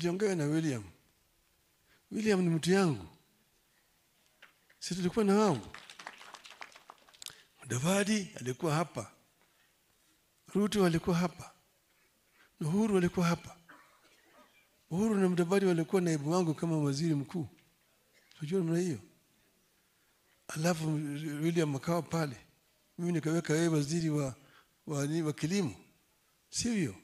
niliongea na William. William ni mtu yangu, si tulikuwa na wao. Mudavadi alikuwa hapa, Ruto alikuwa hapa, na Uhuru alikuwa hapa. Uhuru na Mudavadi walikuwa naibu wangu kama waziri mkuu, unajua namna hiyo. Alafu William akawa pale, mimi nikaweka yeye waziri wa, wa, wa, wa kilimo, sivyo?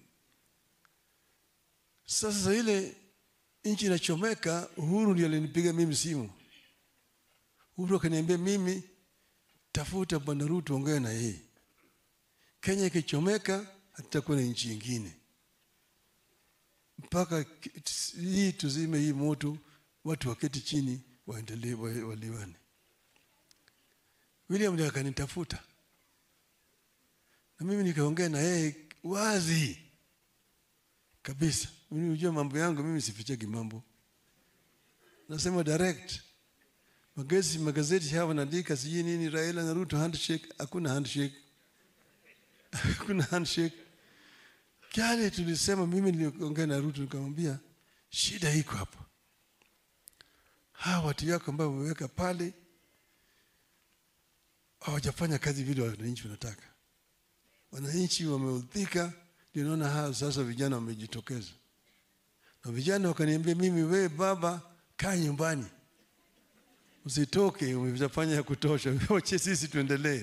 Sasa ile nchi inachomeka, Uhuru ndiye alinipiga mimi simu. Uhuru akaniambia mimi, tafuta bwana Ruto, ongea na yeye. Kenya ikichomeka, hatutakuwa na nchi ingine mpaka hii tuzime hii moto, watu waketi chini waendelee waliwane. William ndiye akanitafuta na mimi nikaongea na yeye wazi kabisa. Mimi unajua mambo yangu, mimi sifichagi mambo, nasema direct. Magazeti magazeti haya wanaandika sijui nini, Raila na Ruto handshake. Hakuna handshake, hakuna handshake. Kale tulisema, mimi niliongea na Ruto nikamwambia shida iko hapa, hawa watu yako ambao wameweka pale hawajafanya kazi vile wananchi wanataka. Wananchi wameudhika, ndio naona hao sasa vijana wamejitokeza, na vijana wakaniambia mimi, we baba, kaa nyumbani, usitoke, umefanya ya kutosha, wache sisi tuendelee.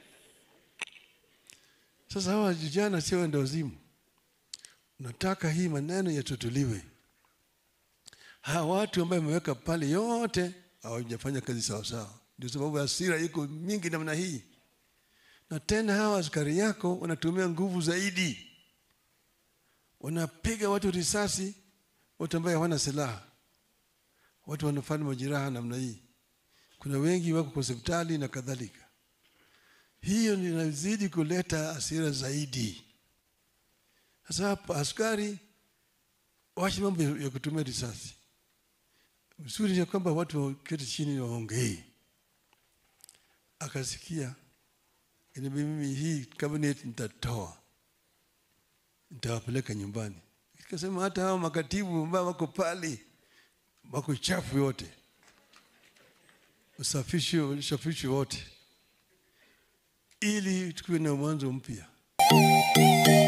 Sasa hawa vijana sio wenda wazimu, nataka hii maneno yatutuliwe. Hawa watu ambao wameweka pale yote hawajafanya kazi sawasawa, ndio sababu hasira iko mingi namna hii na tena hawa askari yako wanatumia nguvu zaidi, wanapiga watu risasi, watu ambao hawana silaha, watu wanafanya majeraha namna hii. Kuna wengi wako kwa hospitali na kadhalika. Hiyo inazidi kuleta hasira zaidi. Sasa hapa askari waache mambo ya kutumia risasi. Mzuri ni kwamba watu waketi chini waongee. Akasikia Yaani mimi hii cabinet nitatoa, nitawapeleka nyumbani. Nikasema hata hao makatibu ambao wako pale wako chafu yote, usafishi usafishi wote, ili tukiwe na mwanzo mpya.